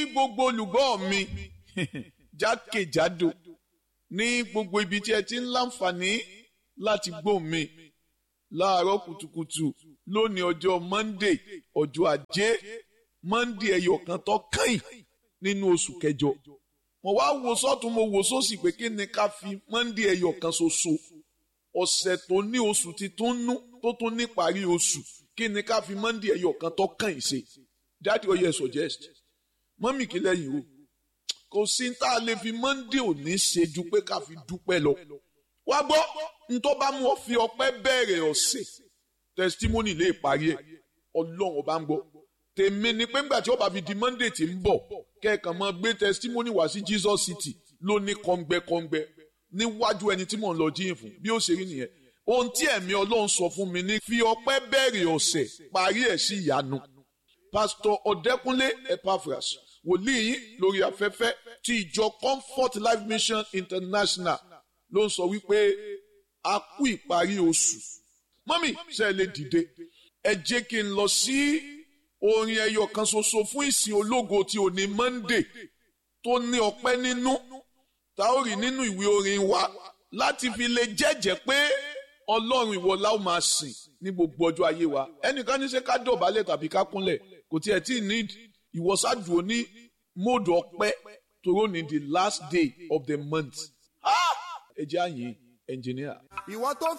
gbogbo olùgbọ́ mi jákèjádò ní gbogbo ibi tí ẹ ti ń láǹfààní láti gbọ́ mi láàárọ̀ kùtùkùtù lónìí ọjọ́ Monday ọjọ́ ajé Monday ẹyọ kan tó kàn nínú oṣù kẹjọ mo wá wo sọ́tún mo wo sósì pé kí ni ká fi Monday ẹyọ kan ṣoṣo ọ̀sẹ̀ tó ní oṣù titun nú tó tún ní parí oṣù kí ni ká fi Monday ẹyọ kan tó kàn ṣe dáàdi ọyẹ suggest mọ́mì kí lẹ́yìn o kò sí tá a lè fi Monday òní ṣe ju pé ká fi dúpẹ́ lọ wá gbọ́ ntọ́ bá mú ọ fi ọpẹ́ bẹ̀rẹ̀ ọ̀sẹ̀ testimony lè parí ẹ̀ ọlọ́run ọba ń gbọ́ tèmi ni pé ńgbà tí ó bá fi di Monday tí ń bọ̀ kẹ́ẹ̀kan máa gbé testimony wá sí Jesus City ló ní kọ́ngbẹ́kọ́ngbẹ́ níwájú ẹni tí mò ń lọ jíyìn fún bí ó ṣe rí nìyẹn ohun tí ẹ̀mí ọlọ́run sọ fún mi ní fi ọpẹ́ bẹ̀rẹ̀ ọ̀sẹ̀ parí ẹ̀ sí ìyanu Pastor Ọ̀dẹ́kúnlé Epaphras wòlíì yín lórí afẹ́fẹ́ ti ìjọ Comfort Life Mission International ló ń sọ wípé a kú ìparí oṣù mọ́mì ṣe lè dìde ẹ jẹ́ kí n lọ sí orin ẹyọ kan ṣoṣo fún ìsìn ológo tí ò ní Monday tó ní ọpẹ́ nínú tá ó rí nínú ìwé orin wa láti fi lè jẹ́jẹ́ pé ọlọ́run ìwọ la ó máa sìn ní gbogbo ọjọ́ ayé wa ẹnìkan ní ṣe ká dọ̀bálẹ̀ tàbí ká kúnlẹ̀ kò tiẹ̀ tí ì need ìwọ́sàdùn ní móòdù ọpẹ́ toró ní the last day of the month ẹ jẹ́ àyè ẹnjìníà. ìwọ tó